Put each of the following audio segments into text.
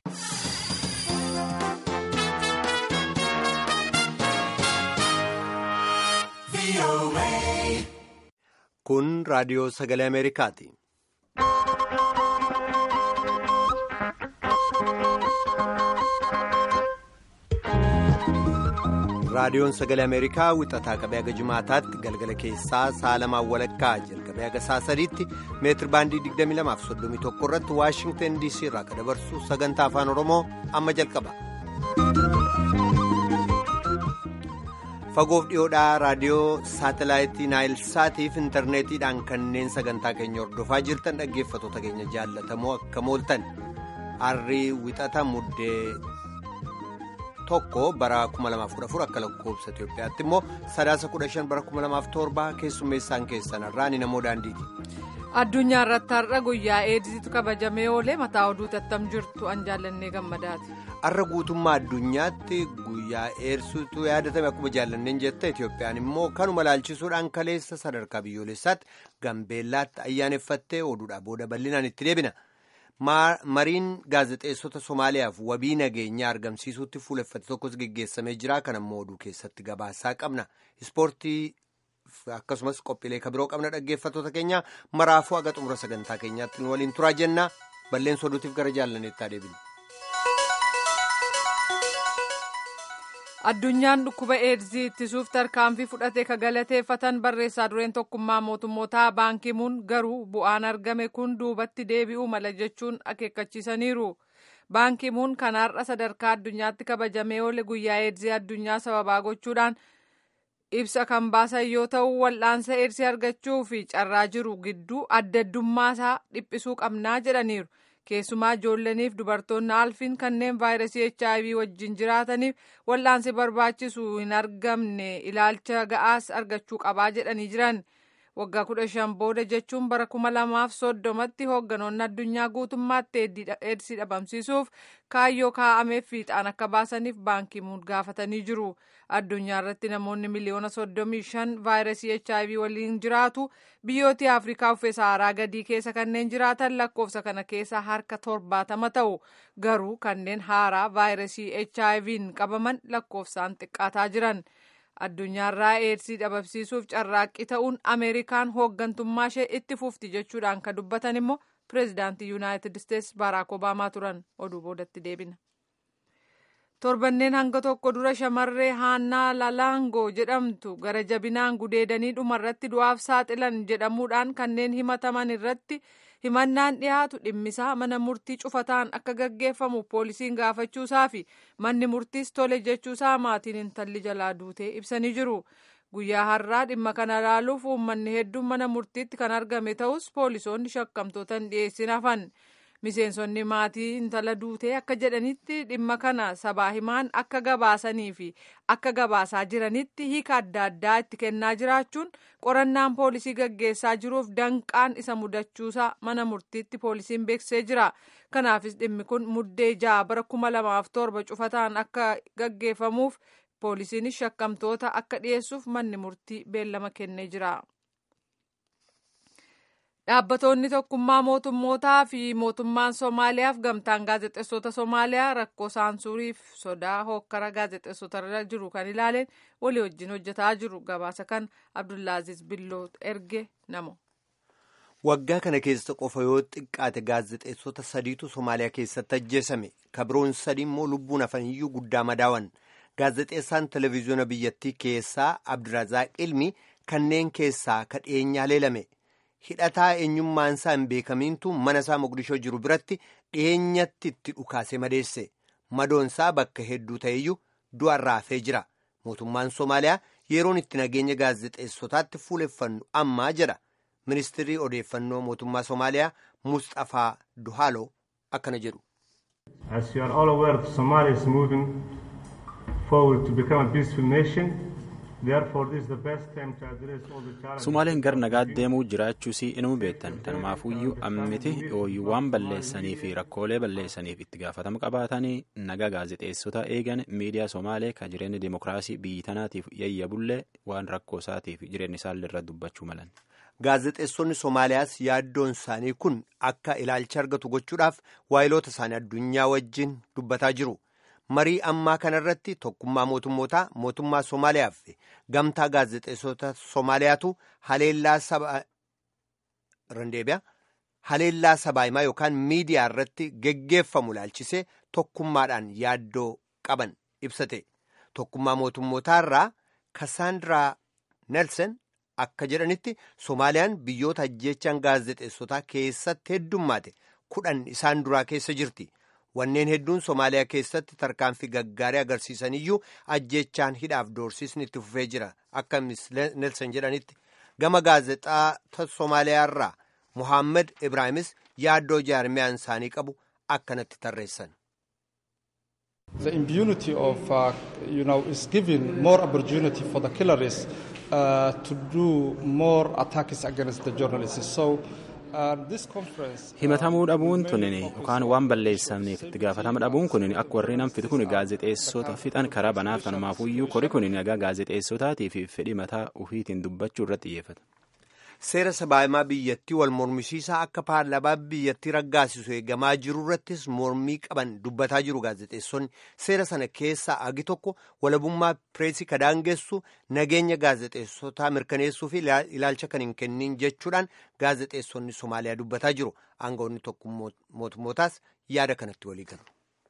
Kun raadiyoo sagalee Ameerikaati. Raadiyoon sagalee Ameerikaa wixataa qabee haga jimaataatti galgala keessaa saalamaan walakkaa jalqabee haga saa sadiitti meetir baandii 22:31 irratti Waashingtan DC irraa kan dabarsu sagantaa afaan Oromoo amma jalqaba. Fagoof dhiyoodhaa raadiyoo saatelaayitii Naayilsaatiif intarneetiidhaan kanneen sagantaa keenya hordofaa jirtan dhaggeeffattoota keenya jaallatamoo akka mooltan harrii wixata muddee. tokko bara 2014 akka lakkoofsa Itoophiyaatti immoo sadaasa 15 bara 2007 keessummeessaan keessan irraan namoo daandiiti. Addunyaa irratti har'a guyyaa eedisiitu kabajamee oolee mataa oduu tattam jirtu an jaallannee gammadaati. Har'a guutummaa addunyaatti guyyaa eersuutu yaadatame akkuma jaallanneen jette Itoophiyaan immoo kanuma laalchisuudhaan kaleessa sadarkaa biyyoolessaatti gambeellaatti ayyaaneffattee oduudhaa booda bal'inaan itti deebina. mariin gaazexeessota somaaliyaaf wabii nageenyaa argamsiisuutti fuuleffate tokkos geggeessamee jira kan ammoo oduu keessatti gabaasaa qabna ispoortii akkasumas qophiilee kabiroo qabna dhaggeeffattoota keenya maraafuu haga xumura sagantaa keenyaatti waliin turaa jenna balleessa oduutiif gara jaallaneettaa deebina. addunyaan dhukkuba eedzii ittisuuf tarkaanfii fudhate ka galateeffatan barreessaa dureen tokkummaa mootummootaa baankimuun garuu bu'aan argame kun duubatti deebi'uu mala jechuun akeekkachiisaniiru baankimuun kanaarra sadarkaa addunyaatti kabajamee oole guyyaa eedzii addunyaa sababaa gochuudhaan ibsa kan baasan yoo ta'u wal'aansa eedsii argachuu fi carraa jiru gidduu addaddummaa dhiphisuu qabnaa jedhaniiru. keessumaa ijoolleniif dubartoonni alfiin kanneen vaayirasii hiv wajjin jiraataniif wal'aansi barbaachisu hin argamne ilaalcha ga'aas argachuu qabaa jedhanii jiran waggaa kudha shan booda jechuun bara kuma lamaaf soddomatti hoogganoonni addunyaa guutummaatti eedsii dhabamsiisuuf kaayyoo kaa'ameef fiixaan akka baasaniif baankimuun gaafatanii jiru addunyaa irratti namoonni miliyoona soddomii shan vaayirasii hiv waliin jiraatu biyyooti afrikaa uffee saaraa gadii keessa kanneen jiraatan lakkoofsa kana keessa harka torbaatama ta'u garuu kanneen haaraa vaayirasii hiv'n qabaman lakkoofsaan xiqqaataa jiran. addunyaarraa eedsii dhabamsiisuuf carraaqqii ta'uun ameerikaan hooggantummaa ishee itti fufti jechuudhaan kan dubbatan immoo pireezidaantii yuunaayitid isteetsi baaraak obaamaa turan oduu boodatti deebina. torbanneen hanga tokko dura shamarree haannaa lalaangoo jedhamtu gara jabinaan gudeedanii dhumarratti du'aaf saaxilan jedhamuudhaan kanneen himataman irratti himannaan dhiyaatu dhimmisaa mana murtii cufataan akka gaggeeffamu poolisiin gaafachuusaa fi manni murtiis tole jechuusaa maatiin intalli jalaa duutee ibsanii jiru guyyaa har'aa dhimma kana ilaaluuf uummanni hedduun mana murtiitti kan argame ta'us poolisoonni shakkamtoota hin dhiyeessin hafan miseensonni maatii intala duutee akka jedhanitti dhimma kana sabaa himaan akka gabaasanii fi akka gabaasaa jiranitti hiika adda addaa itti kennaa jiraachuun qorannaan poolisii gaggeessaa jiruuf danqaan isa mudachuusaa mana murtiitti poolisiin beeksisee jira kanaafis dhimmi kun muddee ja'a bara kuma lamaaf torba cufataan akka gaggeeffamuuf poolisiinis shakkamtoota akka dhiyeessuuf manni murtii beellama kennee jira. Dhaabbattoonni tokkummaa mootummootaa fi mootummaan Somaaliyaaf gamtaan gaazexeessota Somaaliyaa rakkoo saansuuriif sodaa hokkara gaazexeessotarra jiru kan ilaaleen walii wajjin hojjetaa jiru. Gabaasa kan Abdullaaziz Billoo erge namo. Waggaa kana keessa qofa yoo xiqqaate gaazexeessota sadiitu Somaaliyaa keessatti ajjeesame. Kabiroon sadii immoo lubbuun hafaniyyuu guddaa madaawan. Gaazexeessaan televezyiyoona biyyattii keessaa Abdirazaaq Ilmi kanneen keessaa kadheenyaa leelame. hidhataa eenyummaan isaa hin beekamiintu mana isaa Mogadishoo jiru biratti dhiyeenyatti itti dhukaase madeesse madoon isaa bakka hedduu ta'eyyuu du'arraa hafee jira mootummaan Somaaliyaa yeroon itti nageenya gaazexeessotaatti fuuleffannu ammaa jedha ministirri odeeffannoo mootummaa Somaaliyaa Mustafaa Duhaaloo akkana jedhu. As you are all aware, Somalia is moving forward to become a peaceful nation. Sumaaleen gara nagaatti deemuu jiraachuus inuu beektan tanumaafuyyuu ammiti ooyyuu waan balleessanii fi rakkoolee balleessaniif itti gaafatama qabaatanii naga gaazexeessota eegan miidiyaa Somaalee kan jireenya dimokiraasii biyyi tanaatiif yayyabullee waan rakkoo isaatiif jireenya isaallee irra dubbachuu malan. gaazexeessonni Somaaliyaas yaaddoon isaanii kun akka ilaalcha argatu gochuudhaaf waayiloota isaanii addunyaa wajjin dubbataa jiru. Marii ammaa kanarratti tokkummaa mootummootaa mootummaa Somaaliyaa fi gamtaa gaazexeessota Somaaliyaatu haleellaa saba randeebiyaa haleellaa sabaahimaa yookaan miidiyaa irratti geggeeffamu ilaalchisee tokkummaadhaan yaaddoo qaban ibsate. Tokkummaa mootummootaa irraa Kassaandiraa Nelson akka jedhanitti Somaaliyaan biyyoota ajjeechaan gaazexeessotaa keessatti heddummaate kudhan isaan duraa keessa jirti. Wanneen hedduun Somaaliyaa keessatti tarkaanfii gaggaarii agarsiisaniyyuu ajjeechaan hidhaaf doorsisni itti fufee jira. Akka Nelson jedhanitti gama gaazexaa Somaaliyaa irraa Muhammad Ibraahimis yaaddoo jaarmiyaan isaanii qabu akkanatti tarreessan. The impunity of, uh, you know, is giving more opportunity for the killers uh, to do more attacks against the journalists. So, uh, this conference. himatamuu dhabuun tunin yookaan waan balleessamneef itti gaafatama dhabuun kun akka warri nam fitu kun gaazexeessota fixan karaa banaaf kanumaafuyyuu kori kun nagaa gaazexeessotaatii fi fedhii mataa ufiitiin dubbachuu irratti xiyyeeffata. Seera sabaahimaa biyyattii wal mormisiisaa akka paarlaamaa biyyattii raggaasisu eegamaa jiru irrattis mormii qaban dubbataa jiru gaazexeessonni seera sana keessaa agi tokko walabummaa pireesii kadaangessu nageenya gaazexeessotaa mirkaneessuu fi ilaalcha kan hin kennin jechuudhaan gaazexeessonni Somaaliyaa dubbataa jiru aangawoonni tokko mootummootaas yaada kanatti walii galu.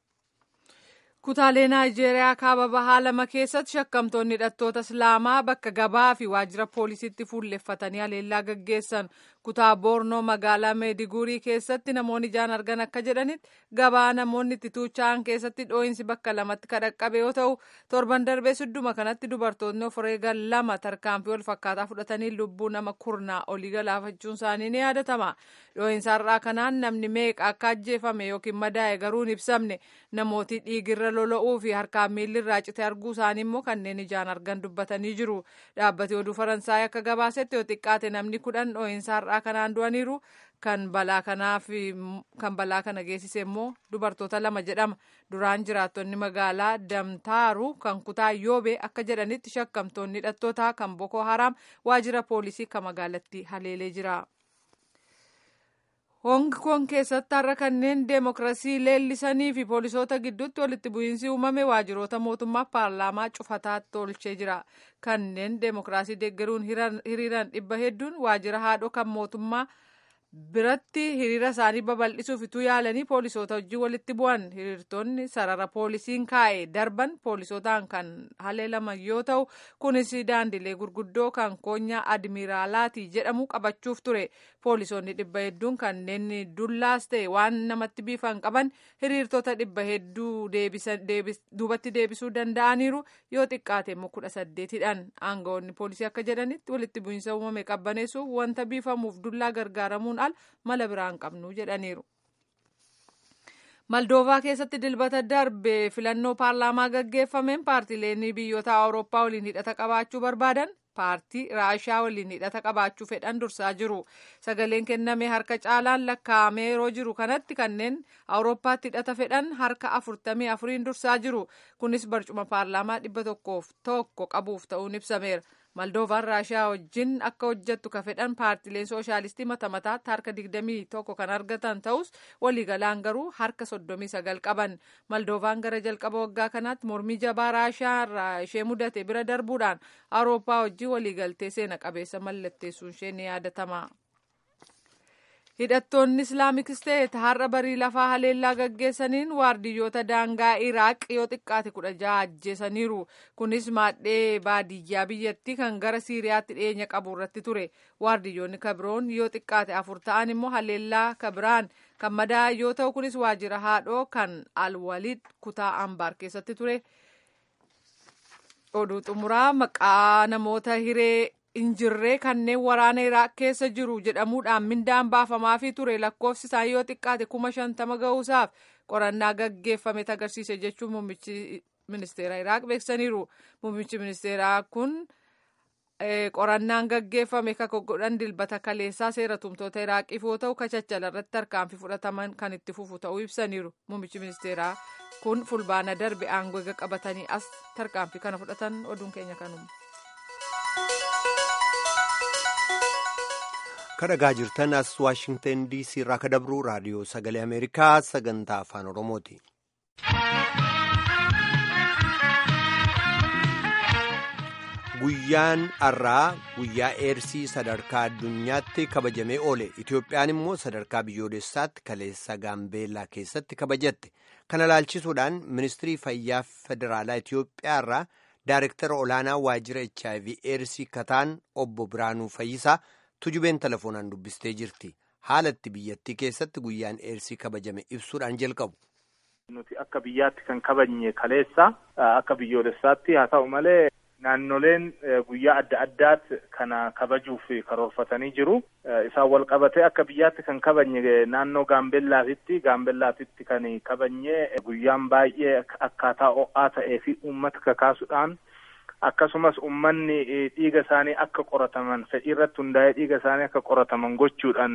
Kutaalee Naayijeeriyaa kaaba bahaa lama keessatti shakkamtoonni hidhattoota Islaamaa bakka gabaa fi waajjira poolisiitti fuulleffatanii haleellaa gaggeessan. Kutaa Boornoo magaalaa Meediguurii keessatti namoonni ijaan argan akka jedhanitti gabaa namoonni itti tuucha'an keessatti dhoo'insi bakka lamatti kadhaqqabe yoo ta'u torban darbee sudduma kanatti dubartoonni of eegan lama tarkaanfii wal fakkaataa fudhatanii lubbuu nama kurnaa olii galaafachuun isaanii ni yaadatama. Dhoo'insa har'aa kanaan namni meeqa akka ajjeefame yookiin madaa'e garuu hin ibsamne namooti dhiigirra lola'uu fi harkaan miilli irraa cite arguu isaanii immoo kanneen ijaan argan dubbatanii jiru. Dhaabbati oduu Faransaay akka gabaasetti yoo xiqqaate namni kudhan dhoo'insa har'aa kanaan du'aniiru kan balaa kanaaf kan balaa kana geessise immoo dubartoota lama jedhama. Duraan jiraattonni magaalaa Damtaaru kan kutaa Yoobee akka jedhanitti shakkamtoonni hidhattootaa kan Boko Haram waajjira poolisii kan magaalatti haleelee jira. Hong Kong keessatti har'a kanneen deemokiraasii leellisanii fi poolisoota gidduutti walitti bu'iinsi uumame waajjiroota mootummaa paarlaamaa cufataatti tolchee jira. Kanneen deemokiraasii deeggaruun hiriiran dhibba hedduun waajjira haadhoo kan mootummaa biratti hiriira isaanii babal'isuuf ituu yaalanii poolisoota wajjin walitti bu'an hiriirtonni sarara poolisiin kaa'e darban poolisootaan kan haleelaman yoo ta'u kunis daandilee gurguddoo kan koonyaa admiraalaati jedhamu qabachuuf ture poolisoonni dhibba hedduun kanneen dullaas ta'e waan namatti biifan qaban hiriirtota dhibba hedduu duubatti deebisuu danda'aniiru yoo xiqqaate immoo kudha saddeetidhaan aangawoonni poolisii akka jedhanitti walitti bu'iinsa uumame qabbaneessuuf wanta biifamuuf dullaa gargaaramuun al mala biraan qabnu jedhaniiru. Maldoovaa keessatti dilbata darbe filannoo paarlaamaa gaggeeffameen paartileen biyyoota awurooppaa waliin hidhata qabaachuu barbaadan paartii raashaa waliin hidhata qabaachuu fedhan dursaa jiru. Sagaleen kenname harka caalaan lakkaa'amee yeroo jiru kanatti kanneen awurooppaatti hidhata fedhan harka afurtamii afuriin dursaa jiru. Kunis barcuma paarlaamaa dhibba tokkoof tokko qabuuf ta'uun ibsameera. Maldoovaan raashaa wajjin akka hojjettu ka fedhan paartileen sooshaalistii mata mataatti harka digdamii tokko kan argatan ta'us waliigalaan garuu harka soddomii sagal qaban. Maldoovaan gara jalqaba waggaa kanaatti mormii jabaa raashaa irraa ishee mudate bira darbuudhaan awurooppaa wajjin waliigaltee seena qabeessa mallatteessuun ishee ni yaadatama. hidhattoonni islaamik isteet har'a barii lafaa haleellaa gaggeessaniin waardiyyoota daangaa iraaq yoo xiqqaate kudha jaha ajjeesaniiru kunis maadhee baadiyyaa biyyattii kan gara siiriyaatti dhiyeenya qabu irratti ture waardiyyoonni kabiroon yoo xiqqaate afur ta'an immoo haleellaa kabiraan kan madaa yoo ta'u kunis waajjira haadhoo kan alwaliid kutaa ambaar keessatti ture oduu xumuraa maqaa namoota hiree injirree kanneen waraana iraaq keessa jiru jedhamuudhaan mindaan baafamaafii ture lakkoofsi isaa yoo xiqqaate kuma shantama ga'uusaaf qorannaa gaggeeffame agarsiise jechuun muummichi ministeera iraaq beeksaniiru muummichi ministeeraa kun qorannaan gaggeeffame kan godhan dilbata kaleessaa seera tumtoota iraaqiif yoo ta'u kachachala irratti tarkaanfii fudhataman kan itti fufu ta'uu ibsaniiru muummichi ministeeraa kun fulbaana darbe aangoo eega qabatanii as tarkaanfii kana fudhatan oduun keenya kanuma. kadhagaa jirtan as waashingtan diisii irraa kadabru raadiyoo sagalee ameerikaa sagantaa afaan oromooti. guyyaan har'aa guyyaa eersii sadarkaa addunyaatti kabajamee oole itoophiyaan immoo sadarkaa biyyoolessaatti kaleessa gaambeellaa keessatti kabajatte kana laalchisuudhaan ministirii fayyaa federaalaa itoophiyaa irraa daarektara olaanaa waajjira hiv eersii kataan obbo biraanuu fayyisaa tujubeen telefoonaan dubbistee jirti haalatti biyyattii keessatti guyyaan eersii kabajame ibsuudhaan jalqabu. nuti akka biyyaatti kan kabajne kaleessa akka biyyoolessaatti haa ta'u malee. Naannoleen guyyaa adda addaatti kana kabajuuf karoorfatanii jiru. Isaan wal qabatee akka biyyaatti kan kabajne naannoo Gaambellaatitti Gaambellaatitti kan kabajne guyyaan baay'ee akkaataa ho'aa ta'ee fi uummata kakaasuudhaan akkasumas uummanni dhiiga isaanii akka qorataman fedhii irratti hundaa'ee dhiiga isaanii akka qorataman gochuudhaan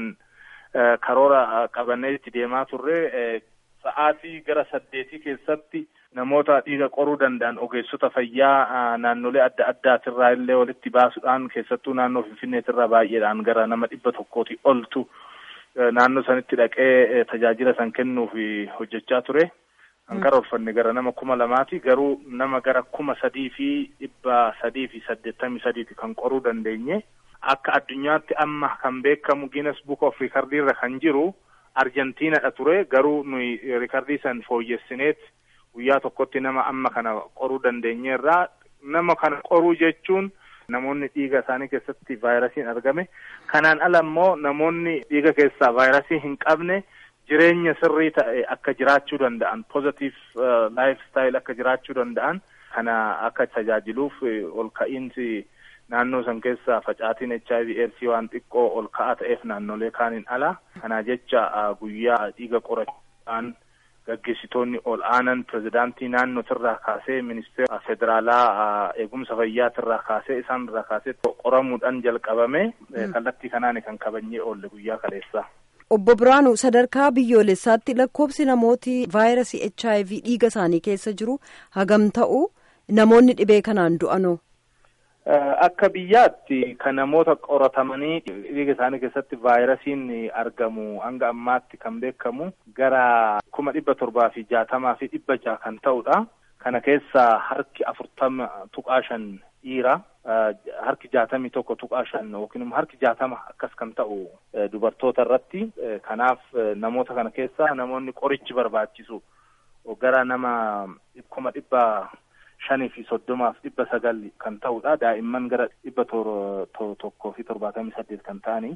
karoora qabannee itti deemaa turre sa'aatii gara saddeetii keessatti. namoota dhiiga qoruu danda'an ogeessota fayyaa naannolee adda addaatirraa illee walitti baasuudhaan keessattuu naannoo finfinneetirraa baay'eedhaan gara nama dhibba tokkooti oltu naannoo sanitti dhaqee tajaajila san kennuuf hojjechaa ture. Kan karoorfanne gara nama kuma lamaati garuu nama gara kuma sadii fi dhibba sadii fi saddeettamii sadiiti kan qoruu dandeenye. Akka addunyaatti amma kan beekamu Guinness Book of Recordiirra kan jiru Arjentiinadha ture garuu nuyi rikardii san fooyyessineet guyyaa tokkotti nama amma kana qoruu dandeenyeerraa nama kana qoruu jechuun namoonni dhiiga isaanii keessatti vaayirasiin argame kanaan ala immoo namoonni dhiiga keessaa vaayirasii hin qabne jireenya sirrii ta'e akka jiraachuu danda'an positive laayif staayil akka jiraachuu danda'an kana akka tajaajiluuf ol ka'iinsi naannoo san keessa facaatiin HIV eedsii waan xiqqoo ol ka'aa ta'eef naannolee kaaniin ala kanaa jecha guyyaa dhiiga qorachuudhaan gaggeessitoonni ol aanan pirezidaantii naannootirraa kaasee ministeera federaalaa eegumsa fayyaatirraa kaasee isaan irraa kaasee qoramuudhaan jalqabame kallattii kanaan kan kabajnee oolle guyyaa kaleessaa. Obbo Biraanuu sadarkaa biyyoolessaatti lakkoofsi namooti vaayirasii HIV dhiiga isaanii keessa jiru hagam ta'u namoonni dhibee kanaan du'anoo. Akka biyyaatti kan namoota qoratamanii dhiiga isaanii keessatti vaayirasiin argamu hanga ammaatti kan beekamu gara kuma dhibba torbaa fi jaatamaa fi dhibba jaha kan ta'udha. Kana keessaa harki afurtama tuqaa shan dhiira. Harki jaatamii tokko tuqaa shan yookiin immoo harki jaatama akkas kan ta'u dubartoota irratti. Kanaaf namoota kana keessaa namoonni qorichi barbaachisu gara nama kuma dhibba shanii fi soddomaaf dhibba sagal kan ta'udha. Daa'imman gara dhibba tokkoo fi torbaatamii saddeet kan ta'anii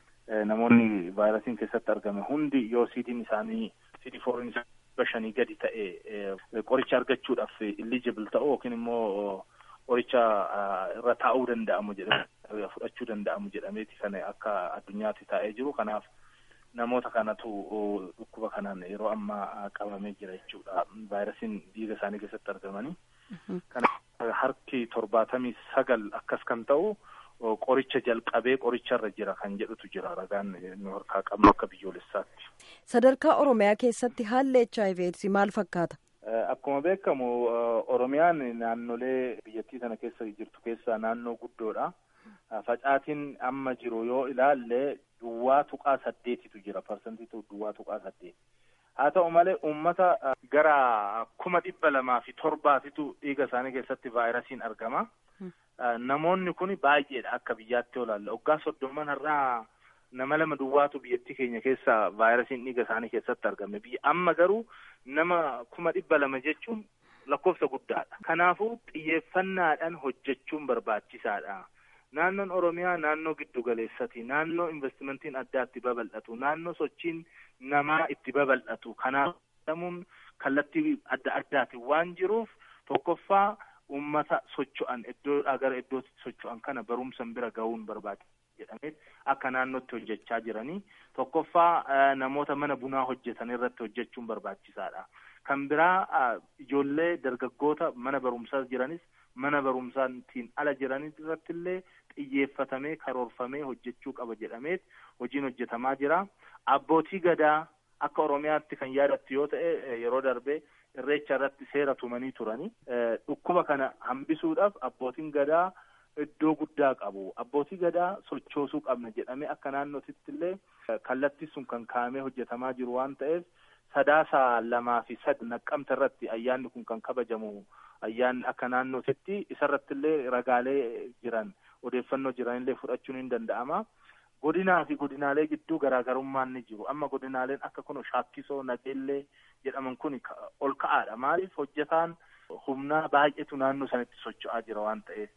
namoonni vaayirasiin keessatti argame hundi yoo siidiin isaanii siidii fooriin dhibba shanii gadi ta'e qoricha argachuudhaaf illijibil ta'u yookiin immoo qoricha irra taa'uu danda'amu jedhame fudhachuu danda'amu jedhameeti kan akka addunyaatti taa'ee jiru. Kanaaf namoota kanatu dhukkuba kanaan yeroo ammaa qabamee jira jechuudha. Vaayirasiin dhiiga isaanii keessatti argamanii. Kana harki torbaatamii sagal akkas kan ta'u qoricha jalqabee qoricharra jira kan jedhutu jira ragaan nu harkaa qabnu akka biyyoolessaatti. Sadarkaa Oromiyaa keessatti haalli HIV maal fakkaata? Akkuma beekamu Oromiyaan naannolee biyyattii sana keessa jirtu keessaa naannoo guddoodha. Facaatiin amma jiru yoo ilaalle duwwaa tuqaa saddeetitu jira parsantiitu duwwaa tuqaa saddeeti. haa ta'u malee uummata gara kuma dhibba lamaa fi torbaatitu dhiiga isaanii keessatti vaayirasiin argama. Namoonni kun baay'eedha akka biyyaatti olaalle waggaa soddomman irraa nama lama duwwaatu biyyattii keenya keessa vaayirasiin dhiiga isaanii keessatti argame. Biyya amma garuu nama kuma dhibba lama jechuun lakkoofsa guddaadha. Kanaafuu xiyyeeffannaadhaan hojjechuun barbaachisaadha. Naannoon Oromiyaa naannoo giddu galeessati. Naannoo investimentiin addaatti babal'atu. Naannoo sochiin namaa itti babal'atu. Kanaaf jedhamuun kallattii adda addaatiin waan jiruuf tokkoffaa uummata socho'an iddoodhaa gara iddootti socho'an kana barumsan bira gahuun barbaachisa jedhamee akka naannootti hojjechaa jiranii. Tokkoffaa namoota mana bunaa hojjetan irratti hojjechuun barbaachisaadha. Kan biraa ijoollee dargaggoota mana barumsaa jiranis mana barumsaatiin ala jiran irratti illee xiyyeeffatamee karoorfamee hojjechuu qaba jedhamee hojiin hojjetamaa jira. Abbootii gadaa akka Oromiyaatti kan yaadattu yoo ta'e yeroo darbee irreecha irratti seera tumanii turani. Dhukkuba kana hambisuudhaaf abbootiin gadaa iddoo guddaa qabu abbootii gadaa sochoosuu qabna jedhamee akka naannootitti illee kallattii sun kan kaa'amee hojjetamaa jiru waan ta'eef sadaasa lamaa fi sad naqqamta irratti ayyaanni kun kan kabajamu ayyaanni akka naannootitti isarratti illee ragaalee jiran odeeffannoo jiranillee fudhachuun hin danda'ama. Godinaa fi godinaalee gidduu garaagarummaan ni jiru. Amma godinaaleen akka kun shaakkisoo nageellee jedhaman kun ol ka'aadha. Maaliif hojjetaan humnaa baay'eetu naannoo sanatti socho'aa jira waan ta'eef.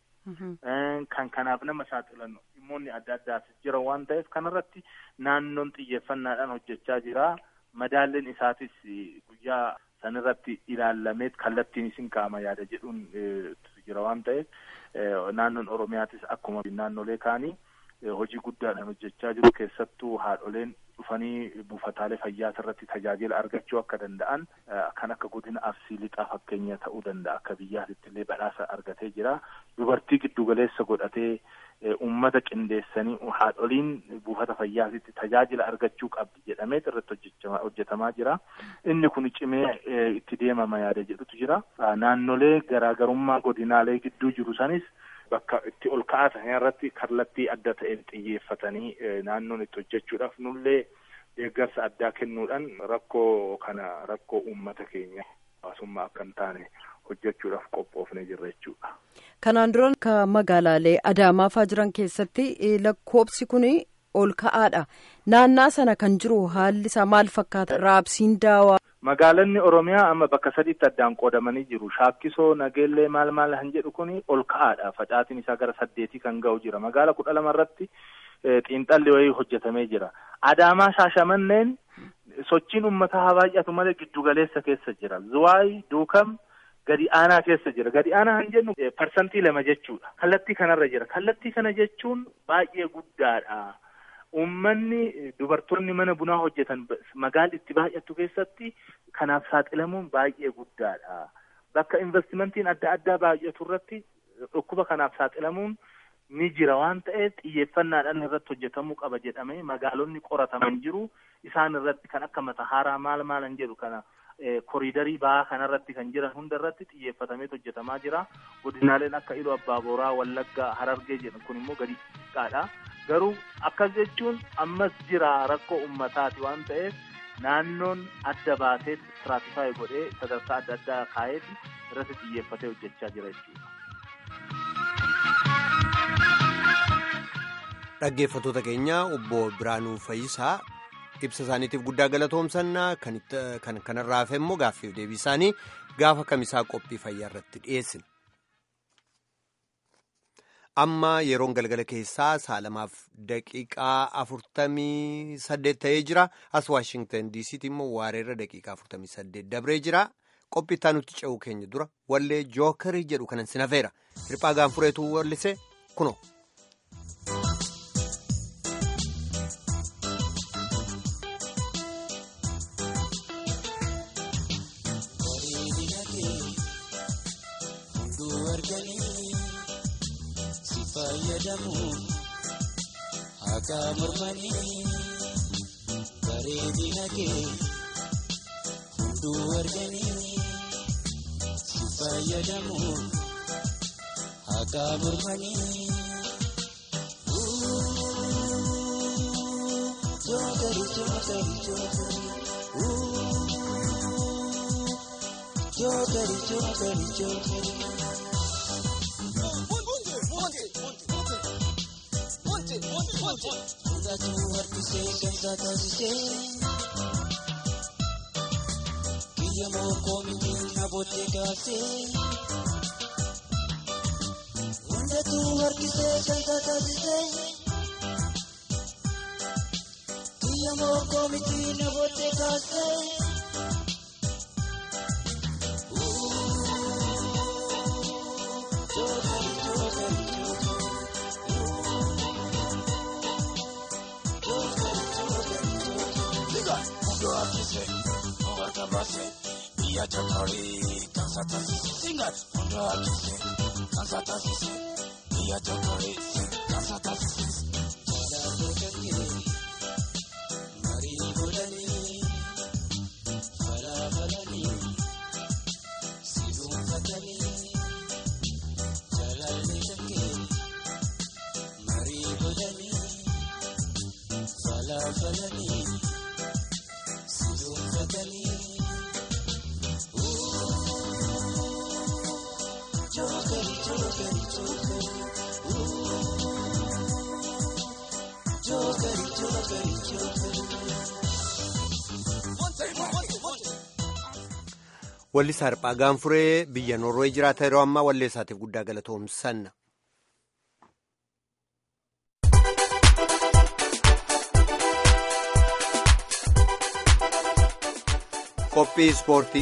Kan kanaaf nama saaxilan dhimmoonni adda addaas jira waan ta'eef kanarratti naannoon xiyyeeffannaadhaan hojjechaa jira. Madaalleen isaatis guyyaa sanirratti ilaallameet kallattiin isin kaa'ama yaada jedhuun jira waan ta'eef naannoon Oromiyaatis akkuma naannolee kaanii hojii guddaadhaan hojjechaa jiru keessattuu haadholeen dhufanii buufataalee fayyaa irratti tajaajila argachuu akka danda'an kan akka godina arsii lixaa fakkeenya ta'uu danda'a akka biyyaatitti illee badhaasa argatee jira dubartii giddugaleessa godhatee ummata qindeessanii haadholiin buufata fayyaatitti tajaajila argachuu qabdi jedhamee irratti hojjetamaa jira inni kun cimee itti deemama yaada jedhutu jira naannolee garaagarummaa godinaalee gidduu jiru sanis bakka itti ol ka'aa ta'an irratti kallattii adda ta'een xiyyeeffatanii naannoon itti hojjechuudhaaf nullee deeggarsa addaa kennuudhaan rakkoo kana rakkoo uummata keenya hawaasummaa akka hin taane hojjechuudhaaf qophoofnee jirra jechuudha. Kanaan dura akka magaalaalee Adaamaa fa'aa jiran keessatti lakkoobsi kun ol ka'aadha. Naannaa sana kan jiru haalli isaa maal fakkaata? Raabsiin daawaa. Magaalonni Oromiyaa amma bakka sadiitti addaan qoodamanii jiru. Shaakkisoo nageellee maal maal kan jedhu kun ol ka'aadha. Facaatiin isaa gara saddeetii kan ga'u jira. Magaala kudha lama irratti xiinxalli wayii hojjetamee jira. Adaamaa shaashamanneen sochiin uummataa haa baay'atu malee giddugaleessa keessa jira. Zuwaay duukam gadi aanaa keessa jira. Gadi aanaa kan jennu parsantii lama jechuudha. Kallattii kanarra jira. Kallattii kana jechuun baay'ee guddaadha. Uummanni dubartoonni mana bunaa hojjetan magaalli itti baay'attu keessatti kanaaf saaxilamuun baay'ee guddaadha. Bakka investimentiin adda addaa baay'atu irratti dhukkuba kanaaf saaxilamuun ni jira waan ta'eef xiyyeeffannaadhaan irratti hojjetamuu qaba jedhamee magaalonni qorataman jiru. Isaan irratti kan akka Matahaaraa maal maalan jedhu kana koriidarii ba'aa kanarratti kan jiran hunda irratti xiyyeeffatamee hojjetamaa jira. Godinaaleen akka Iluu Abbaa Booraa, Wallaggaa, Harargee jedhan kun immoo gadi xiqqaadha. Garuu akkas jechuun ammas jira rakkoo uummataati waan ta'eef naannoon adda baasee istiraatifaayi godhee sadarkaa adda addaa kaa'eeti irratti xiyyeeffatee hojjechaa jira jechuudha. Dhaggeeffattoota keenya obbo Biraanuu Fayyisaa ibsa isaaniitiif guddaa galatoomsannaa kan kanarraa hafe immoo gaaffiif deebii isaanii gaafa kamisaa qophii fayyaa irratti dhiyeessina. Amma yeroon galgala keessaa saalamaaf daqiiqaa afurtamii saddeet ta'ee jira. As Waashingtan DC'tti immoo waareerra daqiiqaa afurtamii saddeet dabree jira. Qophii itti nuti ce'uu keenya dura wallee jookarii jedhu kanan sinafeera. Hirphaa gaanfureetu wallise kunoo. Akka mormanii bareedina kee hunduu arganii si fayyadamu akka mormanii. Jookari jookari jookari jookari jookari jookari. Dhugaatii harkisee gamtaa taasisee biyya mookoo mitiin nabootee kaasee hundatuu harkisee gamtaa taasisee biyya mookoo mitiin nabootee kaasee. Jookari jookari jookari. Mundo akise, mwaka base, iya chakari, kansa tasisi. Singa, mundo akise, kansa tasisi, iya chakari, kansa tasisi. Jalaalo kangee, marii godhanii, falaafalanii, si dhuunfatanii. Jalaalli kangee, dabalanii si dhuunfatanii. Jookeri jookeri jookeri. Jookeri jookeri jookeri. Walli Saarphaa Gaanfuree biyya Noorwee jiraata yeroo ammaa wallee isaatiif guddaa galatoomsanna. Qophii Ispoortii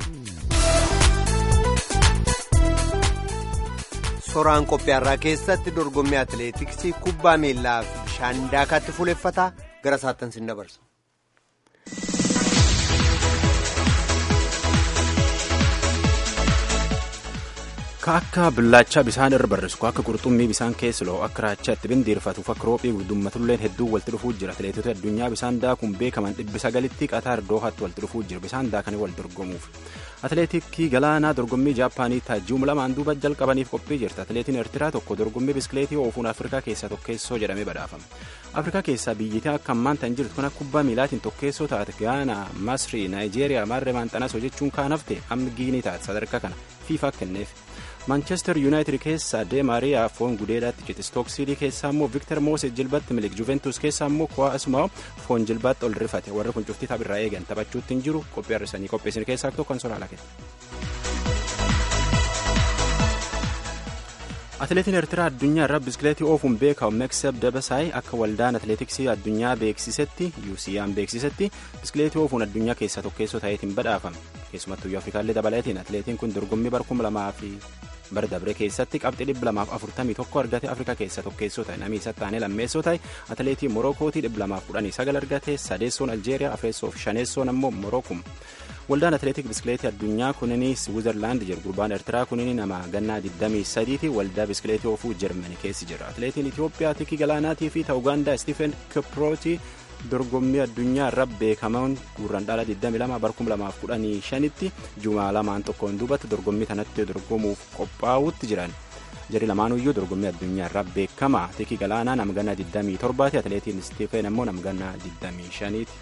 Soraan qophii har'aa keessatti dorgommii atileetiksii kubbaa miillaa fi bishaan daakaatti fuuleffataa gara saattan sin dabarsa. Ka akka billaachaa bisaan irra barrisu akka qurxummii bisaan keessa loo akka raachaa itti bindiirfatuuf akka roophii gudummatulleen hedduu walitti dhufuu jira atileetota addunyaa bisaan daakuun beekaman dhibbi sagalitti qataar doohaatti walitti dhufuu jira bisaan daakanii wal dorgomuuf atileetikii galaanaa dorgommii jaappaanii taajji'uum lamaan duuba jalqabaniif qophii jirti atileetiin eertiraa tokko dorgommii biskileetii oofuun afrikaa keessaa tokkeessoo jedhamee badhaafame afrikaa keessaa biyyittii akka ammaan tan jirtu kun akka kubbaa miilaatiin tokkeessoo taate gaanaa masrii naayijeeriyaa maarree maanxanasoo jechuun kaan hafte amma giinii taate sadarkaa kana fiifaa kenneef maanchestar yuunaayitid keessaa deemaariyaa foon gudeedhaatti cite stooksidii keessaa immoo viktar mooses jilbatti milik juventus keessaa immoo kuwaa asumaa foon jilbaatti ol rifate warri kun cuftii tapharraa eegan taphachuutti hin jiru qophii har'isanii qopheessin keessaa tokko kan soraa lake. atileetiin eertiraa addunyaa irraa biskileetii oofuun beekamu meekseb dabasaay akka waldaan atileetiksii addunyaa beeksisetti yuusiyaan beeksisetti biskileetii oofuun addunyaa keessaa tokkeessoo ta'eetiin badhaafame keessumattuu afrikaallee dabalatiin atileetiin kun dorgommii bara kuma lamaa fi bara dabre keessatti qabxii dhibba lamaaf afurtamii tokko argate afrikaa keessaa tokkeessoo ta'e namni isa taanee lammeessoo ta'e atileetii morokootii dhibba lamaaf kudhanii sagal argate sadeessoon aljeeriyaa afreessoo fi shaneessoon ammoo morookum waldaan atileetik biskileetii addunyaa kunini swiizerlaand jiru gurbaan eertiraa kunini nama gannaa 23 ti waldaa biskileetii oofuu jarmani keessi jira atileetiin itiyoophiyaa tikii galaanaatii fi ta ugaandaa stiifen kiprooti dorgommii addunyaa irra beekaman guurran dhala 22 bara 2015 tti jumaa lamaan tokkoon duubatti dorgommii kanatti dorgomuuf qophaa'utti jiran jari lamaanuyyuu dorgommii addunyaa irraa beekama tikii galaanaa nama gannaa 27 ti atileetiin stiifen ammoo nama gannaa 25 ti.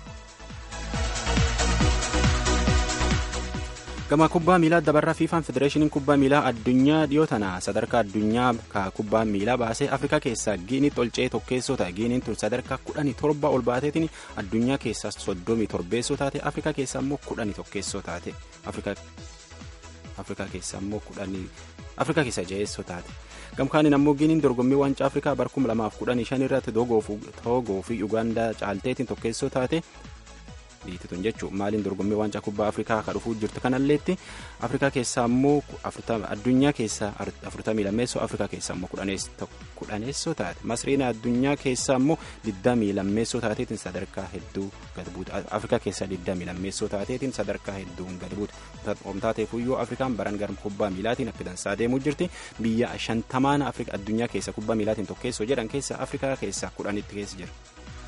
gama kubbaa miilaa dabarraa fiifaan federeeshiniin kubbaa miilaa addunyaa dhiyoo tana sadarkaa addunyaa ka kubbaa miilaa baasee afrikaa keessaa giiniitti ol ce'ee tokkeessoo ta'e giiniin tun sadarkaa kudhanii torba ol baateetiin addunyaa keessaa soddomii torbeessoo taate afrikaa keessaa immoo kudhanii tokkeessoo taate afrikaa keessaa immoo kudhanii afrikaa keessaa jaheessoo taate gamkaaniin ammoo giiniin dorgommii waancaa afrikaa bara kuma lamaaf kudhanii shan irratti toogoo fi ugaandaa caalteetiin tokkeessoo taate biitituun jechuun maaliin dorgommii waancaa kubbaa afrikaa ka dhufuu jirtu kanalleetti afrikaa keessaa immoo addunyaa keessaa afurtamii lammeessoo afrikaa keessaa immoo kudhaneessoo taate masriin addunyaa keessaa immoo digdamii lammeessoo taateetiin sadarkaa hedduu gad buute afrikaa keessaa digdamii lammeessoo taateetiin sadarkaa hedduun gad buute omtaateefuyyuu afrikaan baran gara kubbaa miilaatiin akka dansaa deemuu jirti biyya shantamaan addunyaa keessaa kubbaa miilaatiin tokkeessoo jedhan keessaa afrikaa keessaa kudhanitti keessa jira.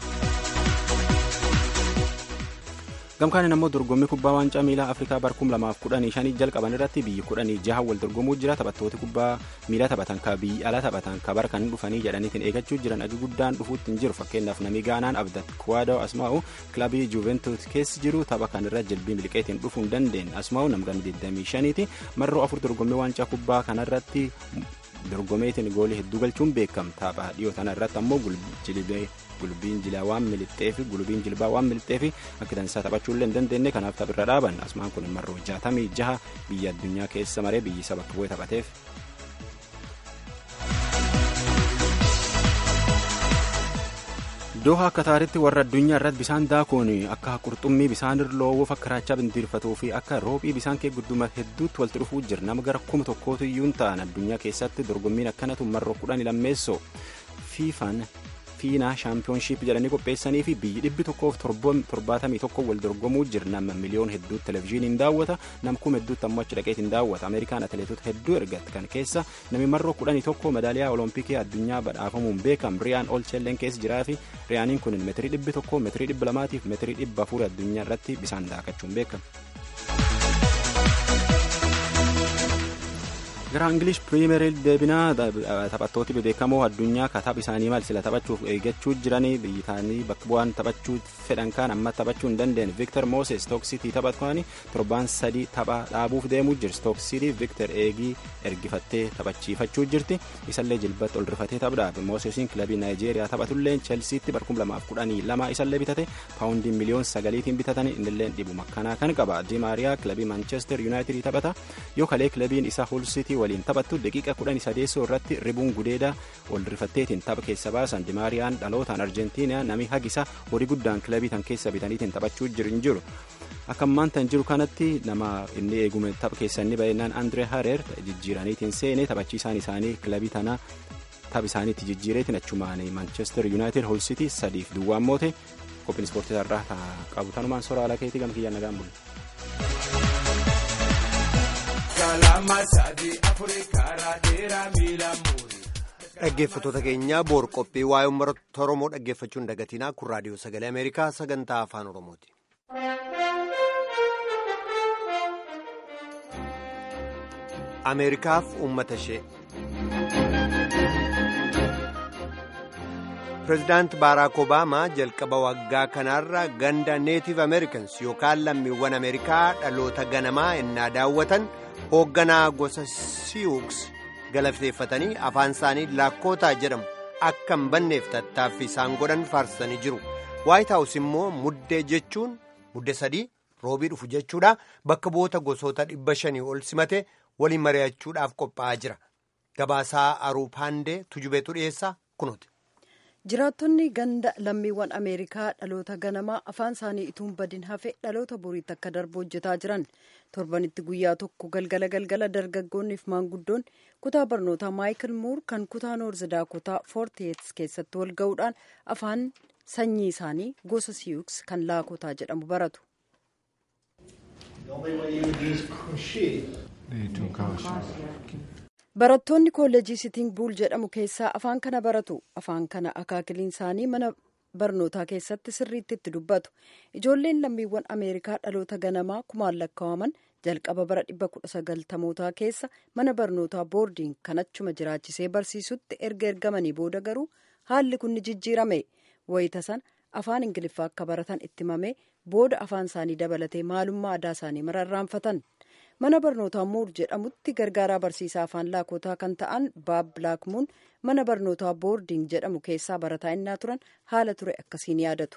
gamkaaniin ammoo dorgommii kubbaa waancaa miilaa afrikaa bara kuma lamaaf kudhanii shanii jalqaban irratti biyyi kudhanii jaha wal dorgomuu jira taphattooti kubbaa miilaa taphatan ka biyyi ala taphatan ka bara kan dhufanii jedhaniitiin eegachuu jiran agi guddaan dhufuutti hin jiru fakkeenyaaf namni gaanaan abdat kuwaadoo asmaa'u kilabii juventus keessi jiru tapha kan irra jilbii miliqeetiin dhufuu hin dandeenye asmaa'u namgan 25 ti marroo afur dorgommii waancaa kubbaa kanarratti dorgomeetiin goolii hedduu galchuun beekama tapha dhiyoo tana irratti ammoo jilbee gulbiin jilaa waan miliqxee fi gulbiin jilbaa waan miliqxee fi akka dansaa taphachuullee hin dandeenye kanaaf taphirra dhaaban asmaan kun marroo jaatamii jaha biyya addunyaa keessa maree biyyi isa bakka bu'ee taphateef. Dooha akka taaritti warra addunyaa irratti bisaan daakuun akka qurxummii bisaan irra loowwuuf akka raachaa bindirfatuu fi akka roophii bisaan kee gudduma hedduutti walitti dhufuu jira nama gara kuma tokkootu iyyuu ta'an addunyaa keessatti dorgommiin akkanatu marroo kudhan lammeessoo fiifaan fiinaa shaampiyoonshiip jedhanii qopheessanii fi biyyi dhibbi tokkoof torbaatamii tokko wal dorgomuu jira nama miliyoon hedduu televezyiiniin daawwata nama kuma hedduutti ammoo achi dhaqeetiin daawwata ameerikaan atileetota hedduu ergatti kan keessa namni marroo kudhanii tokko medaaliyaa olompikii addunyaa badhaafamuun beekam riyaan olcheelleen keessa jiraa fi riyaaniin kun meetirii dhibbi tokko meetirii dhibba lamaatiif meetirii dhibba afurii addunyaa irratti bisaan daakachuun beekama. gara ingilish piriimeer deebinaa taphattooti bebeekamoo addunyaa ka tapha isaanii maal sila taphachuuf eeggachuu jiranii biyyi isaanii bakka bu'aan taphachuu fedhan kaan amma taphachuu hin dandeenye viktor mooses stooksitii taphatan torbaan sadii tapha dhaabuuf deemuu jira stooksitii viktor eegii ergifattee taphachiifachuu jirti isallee jilbatti ol rifatee taphaaf moosesiin kilabii naayijeeriyaa taphatullee chelsiitti bar 2012 isallee bitate paawundii miliyoon sagaliitiin bitatan innillee dhibuma akkanaa kan qaba dimaariyaa kilabii maanchestar yuunaayitidii taphata yoo kalee kilabiin isaa hulsitii waliin taphattu daqiiqa kudhan sadeessoo irratti ribuun gudeeda ol rifatteetiin tapha keessa baasan dimaariyaan dhalootaan arjentiinaa nami hagisa horii guddaan kilabii tan keessa bitaniitiin taphachuu jiru jiru akka ammaan tan jiru kanatti nama inni eegume tapha keessa inni baay'inaan andree hareer jijjiiraniitiin seenee taphachiisaan isaanii kilabii tana tapha isaaniitti jijjiireetiin achumaan maanchestar yuunaayitid hulsitii sadiif duwwaan moote qophiin ispoortii irraa qabu tanumaan soraa alaa keetii gam kiyyaan nagaan bulu. dhaggeeffattoota keenya boor qophii waa'ee uummata oromoo dhaggeeffachuun dagatinaa kun raadiyoo sagalee ameerikaa sagantaa afaan oromooti. ameerikaaf uummata ishee pireezidaant baaraak obaamaa jalqaba waggaa kanaarra ganda neetiv ameerikans yookaan lammiiwwan ameerikaa dhaloota ganamaa ennaa daawwatan hoogganaa gosa siyuuks galateeffatanii afaan isaanii laakkootaa jedhamu akka hin banneef tattaaffii isaan godhan faarsanii jiru waayit haawus immoo muddee jechuun muddee sadii roobii dhufu jechuudha bakka bu'oota gosoota dhibba shanii ol simate waliin mari'achuudhaaf qophaa'aa jira gabaasaa aruu paandee tujubeetu dhiyeessaa kunuuti. jiraattonni ganda lammiiwwan ameerikaa dhaloota ganamaa afaan isaanii ituun badin hafe dhaloota boriitti akka darbu hojjetaa jiran torbanitti guyyaa tokko galgala galgala dargaggoonniif maanguddoon kutaa barnootaa maayikil muur kan kutaa noorz daakotaa foortiyeets keessatti wal ga'uudhaan afaan sanyii isaanii gosa siyuuks kan laakotaa jedhamu baratu. barattoonni kolleejii sitiin buul jedhamu keessaa afaan kana baratu afaan kana akaakiliin isaanii mana barnootaa keessatti sirriitti itti dubbatu ijoolleen lammiiwwan ameerikaa dhaloota ganamaa kumaan lakkaa'aman jalqaba bara 1990mootaa keessa mana barnootaa boordiin kan achuma jiraachisee barsiisutti erga ergamanii booda garuu haalli kun ni jijjiirame wayita sana afaan ingiliffaa akka baratan itti himame booda afaan isaanii dabalatee maalummaa aadaa isaanii mararraanfatan. mana barnootaa muur jedhamutti gargaaraa barsiisaa afaan laakotaa kan ta'an baab bilaakmuun mana barnootaa boordiing jedhamu keessaa barataa innaa turan haala ture akkasiin yaadatu.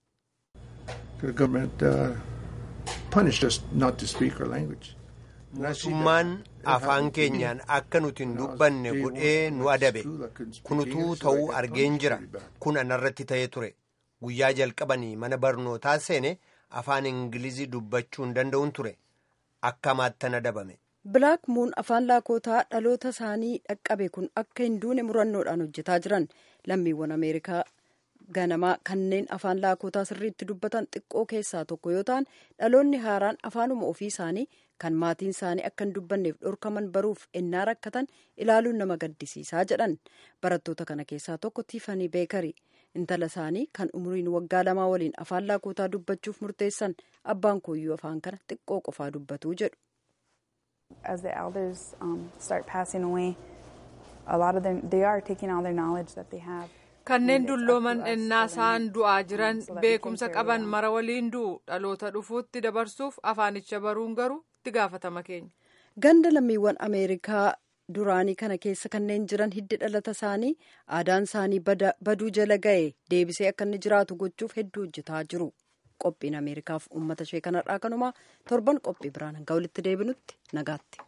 mootummaan afaan keenyaan akka nuti hin dubbanne godhee nu adabe kunutuu ta'uu argeen jira kun anarratti ta'ee ture guyyaa jalqabanii mana barnootaa seene afaan ingilizii dubbachuu hin danda'uun ture. akkamaattan adabame. bilaak muun afaan laakotaa dhaloota isaanii dhaqqabe kun akka hin duune murannoodhaan hojjetaa jiran lammiiwwan ameerikaa ganamaa kanneen afaan laakotaa sirriitti dubbatan xiqqoo keessaa tokko yoo ta'an dhaloonni haaraan afaanuma ofii isaanii kan maatiin isaanii akka hin dubbanneef dhorkaman baruuf ennaa rakkatan ilaaluun nama gaddisiisaa jedhan barattoota kana keessaa tokko tiifanii beekarii intala isaanii kan umriin waggaa lamaa waliin afaan laakotaa dubbachuuf murteessan abbaan kooyyuu afaan kana xiqqoo qofaa dubbatuu jedhu. As the elders um, start passing away, a lot of them they are taking all their knowledge that they have. kanneen dullooman ennaa isaan du'aa jiran beekumsa qaban mara waliin du'u dhaloota dhufuutti dabarsuuf afaanicha baruun garuu itti gaafatama keenya. ganda lammiiwwan ameerikaa duraanii kana keessa kanneen jiran hiddi dhalata isaanii aadaan isaanii baduu jala ga'e deebisee akka inni jiraatu gochuuf hedduu hojjetaa jiru qophiin ameerikaaf uummata ishee kanarraa kanumaa torban qophii biraan hanga walitti deebinutti nagaatti.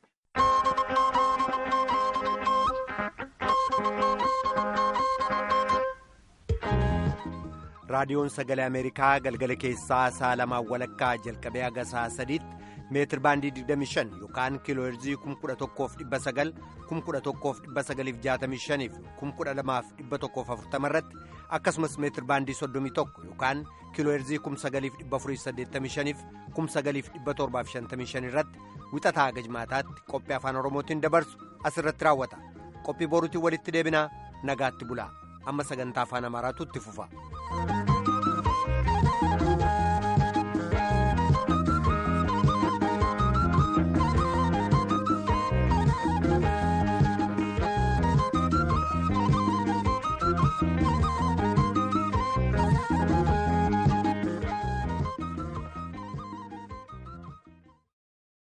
raadiyoon sagalee ameerikaa galgala keessaa sa'a lamaan walakkaa jalqabee haga sa'a sadiitti meetir baandii 25 yookaan kiiloo heerzii 11,900 11,965 fi 12,140 irratti akkasumas meetir baandii 31 yookaan kiiloo heerzii 9,485 fi 9,755 irratti wixataa haga jimaataatti qophii afaan oromootiin dabarsu asirratti raawwata qophii boruutiin walitti deebinaa nagaatti bulaa amma sagantaa afaan amaaraatu itti fufa.